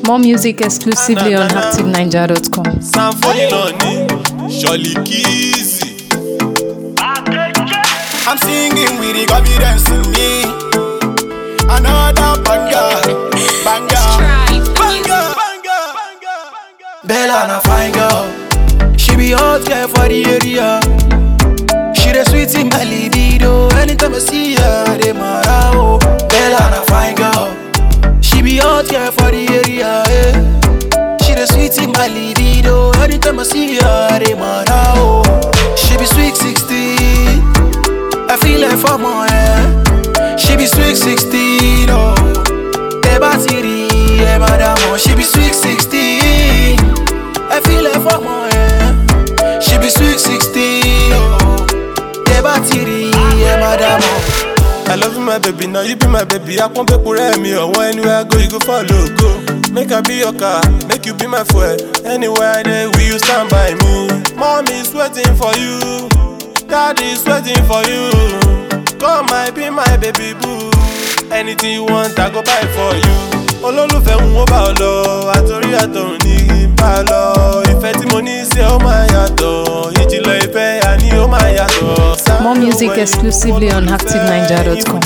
More music exclusively on ActiveNiger.com. Sanfoni náà ni Ṣọ̀lì Kizzy. I'm singing with the confidence in me. Another banger, banger, banger, banger, Bella na fine girl. She be hot girl for the area. She the sweet in my libido. Anytime I see her, I dey mara oh. Bella na fine girl. She be hot girl for the area. Eh. She the sweet in my libido. Anytime I see her, I dey mara oh. She be sweet 16. I feel like for my hair. She be sweet 16, oh. The battery, yeah, madam, oh. She be sweet 16. I feel like for my hair. She be sweet 16, oh. The battery, yeah, madam, oh. I love you my baby, now you be my baby. I pump up for me, or anywhere I go, you go follow, go. Make I be your car, make you be my fuel. Anywhere I dey, will you stand by me? Mommy is waiting for you, daddy is waiting for you. Come, I be my baby boo. Anything you want, I go buy for you. Olólùfẹ́ ń wọ́n bá ọ lọ, àtòrí àtọ̀run ní bá ọ lọ. Ìfẹ́ tí mo ní sí ẹ ó máa yàtọ̀, ìjìnlẹ̀ ìfẹ́ àní ó máa yàtọ̀. More music exclusively on ActiveNiger.com.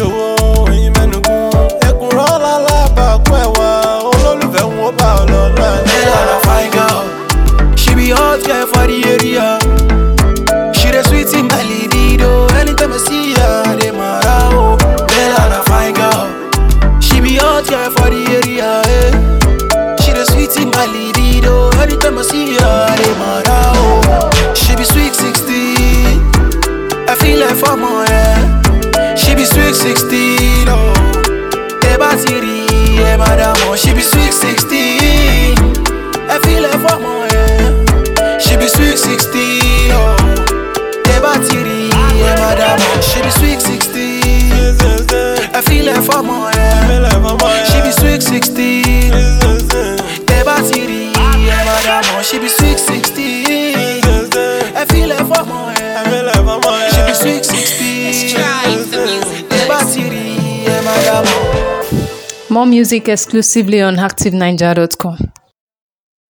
Bella na fine girl. She be hot girl for the area. She the sweet in my libido. Anytime I see her, I dey mara oh. Bella na fine girl. She be hot girl for the area. Eh. She the sweet in my libido. Anytime I see her, I dey mara oh. She be sweet 16. I feel like for my hair. She be sweet 16. Oh. The battery, yeah, madam, oh. She be sweet 16. I feel like for my hair. She be sweet 16. Oh. The battery, yeah, madam, oh. She be sweet 16. I feel like for my hair. She be sweet 16. The battery, yeah, madam, oh. She be sweet 16. I feel like for my hair. She be sweet 16. The battery, yeah, madam, oh. More music exclusively on ActiveNiger.com.